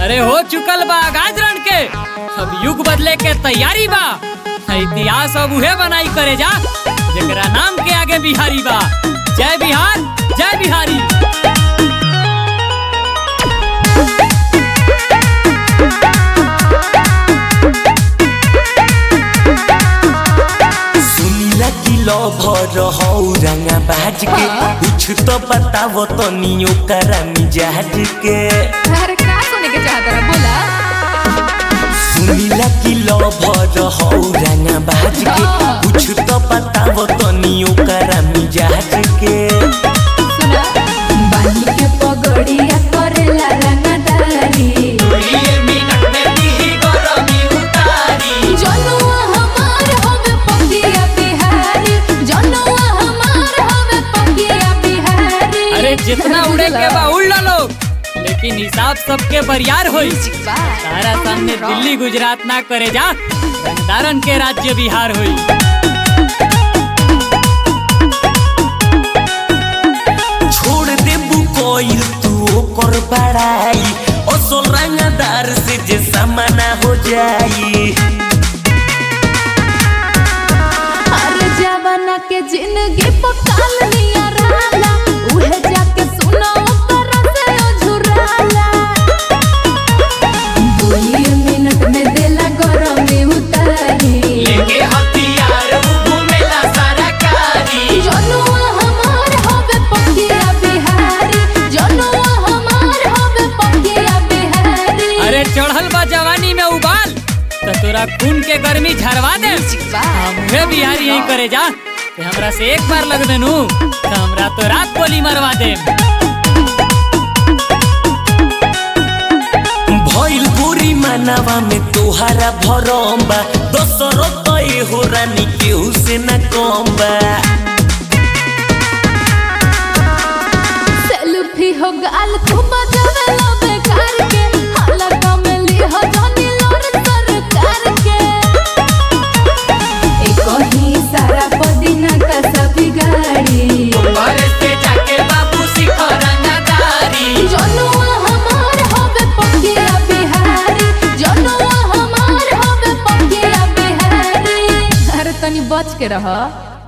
अरे हो चुकल बा गाजरण के अब युग बदले के तैयारी बा इतिहास अब उहे बनाई करे जा जेकरा नाम के आगे बिहारी बा जय बिहार जय बिहारी सुनीला की लभर हौ रंगा बाज के कुछ तो बताव तनी ओकरा मिजाज के अरे का सुने के चाहत रहा बोला सुनीला की लभर हौ रंगा बाज के कुछ तो बताव तनी ओकरा मिजाज के सुना बानी के पगड़िया करेला रंगदारी जनुआ हमार हवे पकिया बिहारी जनुआ हमार हवे पकिया बिहारी अरे जितना उड़े के बा उड़ ला लोग लेकिन हिसाब सबके बरियार होई सारा सामने दिल्ली गुजरात ना करे जा रंगदारन के राज्य बिहार होई छोड़ देबू कोई तू ओकर बड़ाई असल रंगदार से जे समाना हो जाई अरे जवाना के जिंदगी पकाल निया रहला उहे जाके सुना ओकर से ओझुराला दुई मिनट में देला गरम में उतारी जनुआ हमार हवे पकिया बिहारी जनुआ हमार हवे पकिया बिहारी अरे चढ़ल बा जवानी में उबाल तो तोरा खून के गर्मी झरवा दे हमरे बिहारी यही करे जा कि हमरा से एक बार लग देनु तो हमरा तो रात गोली मरवा दे भइल गोरी मानवा में तोहारा भरम बा दोसरो तो हो रानी केहू से न कम बा सेल्फी हो गाल तू बजावे लो बेकार के हाला कमली हो जानी लोर सरकार के एक ही सारा पदिना का सभी गाड़ी जनुआ हमार होवे पकिया बिहारी जनुआ हमार होवे पकिया बिहारी अरे तनी बच के रह